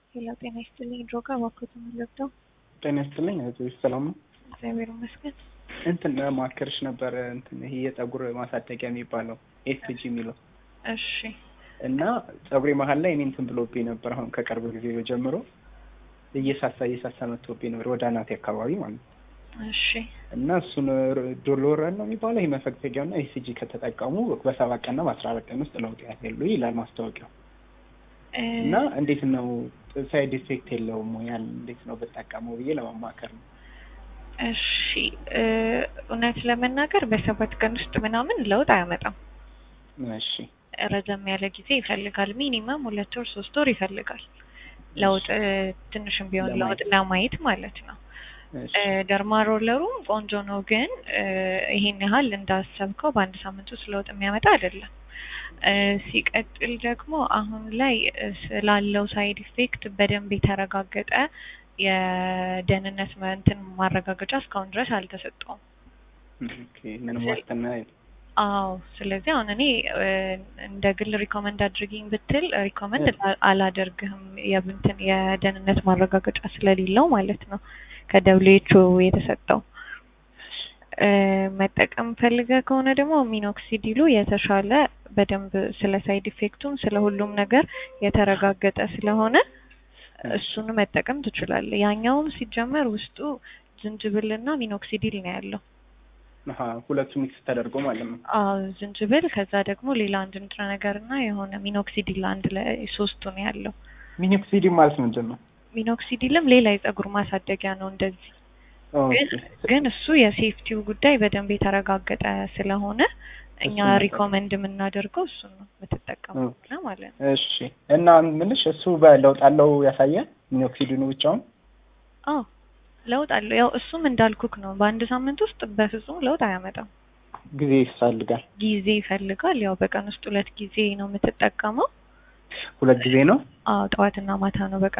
ሄሎ ጤና ይስጥልኝ። ድሮጋ እባክዎት የምንለብደው ጤና ይስጥልኝ እህቶች ሰላም ነው? እግዚአብሔር ይመስገን። እንትን ማከርሽ ነበር እንትን ይሄ የጸጉር ማሳደጊያ የሚባለው ኤስጂ የሚለው እሺ እና ጸጉሬ መሀል ላይ እኔ እንትን ብሎብኝ ነበር። አሁን ከቅርብ ጊዜ ጀምሮ እየሳሳ እየሳሳ መጥቶብኝ ነበር ወደ አናቴ አካባቢ ማለት ነው። እሺ እና እሱን ዶሎረን ነው የሚባለው ይህ መፈግፈጊያው እና ኤስጂ ከተጠቀሙ በሰባት ቀንና በአስራ አራት ቀን ውስጥ ለውጥ ያሉ ይላል ማስታወቂያው። እ እና እንዴት ነው ሳይድ ኢፌክት የለውም ወይ ያን እንዴት ነው ብጠቀመው ብዬ ለመማከር ነው። እሺ እ እውነት ለመናገር በሰባት ቀን ውስጥ ምናምን ለውጥ አያመጣም። እሺ ረዘም ያለ ጊዜ ይፈልጋል። ሚኒመም ሁለት ወር ሶስት ወር ይፈልጋል ለውጥ እ ትንሽም ቢሆን ለማየት። ለውጥ ለማየት ማለት ነው። እሺ እ ደርማ ሮለሩም ቆንጆ ነው፣ ግን እ ይሄን ያህል እንዳሰብከው በአንድ ሳምንት ውስጥ ለውጥ የሚያመጣ አይደለም። እ ሲቀጥል ደግሞ አሁን ላይ እ ስላለው ሳይድ ኢፌክት በደንብ የተረጋገጠ የደህንነት መ- እንትን ማረጋገጫ እስካሁን ድረስ አልተሰጠውም። ኦኬ ምንም ዋስትና የለም። አዎ ስለዚህ አሁን እኔ እ እንደ ግል ሪኮመንድ አድርጊኝ ብትል ሪኮመንድ አላደርግህም የብንትን የደህንነት ማረጋገጫ ስለሌለው ማለት ነው ከደብሊው ኤች ኦ የተሰጠው እ መጠቀም ፈልገ ከሆነ ደግሞ ሚኖክሲዲሉ የተሻለ በደንብ ስለ ሳይድ ኢፌክቱም ስለ ሁሉም ነገር የተረጋገጠ ስለሆነ እሱን መጠቀም ትችላለህ። ያኛውም ሲጀመር ውስጡ ዝንጅብልና ሚኖክሲዲል ነው ያለው። አሀ ሁለቱ ሚክስ ተደርጎ ማለት ነው። አዎ ዝንጅብል ከዛ ደግሞ ሌላ አንድ ንጥረ ነገር እና የሆነ ሚኖክሲዲል አንድ ላይ ሶስቱ ነው ያለው። ሚኖክሲዲ ማለት ምንድን ነው? ሚኖክሲዲልም ሌላ የጸጉር ማሳደጊያ ነው እንደዚህ ኦኬ ግን ግን እሱ የሴፍቲው ጉዳይ በደንብ የተረጋገጠ ስለሆነ እኛ እሱን መጠቀም። ሪኮመንድ የምናደርገው እሱን ነው የምትጠቀመው ኦኬ። ከሆነ ማለት ነው። እሺ እና ምንሽ እሱ በለውጥ አለው ያሳያል? ሚኖክሲዲኑ ብቻውን? አዎ ለውጥ አለው። ያው እሱም እንዳልኩክ ነው በአንድ ሳምንት ውስጥ በፍጹም ለውጥ አያመጣም። ጊዜ ይፈልጋል። ጊዜ ይፈልጋል። ያው በቀን ውስጥ ሁለት ጊዜ ነው የምትጠቀመው። ሁለት ጊዜ ነው? አዎ ጠዋትና ማታ ነው በቀን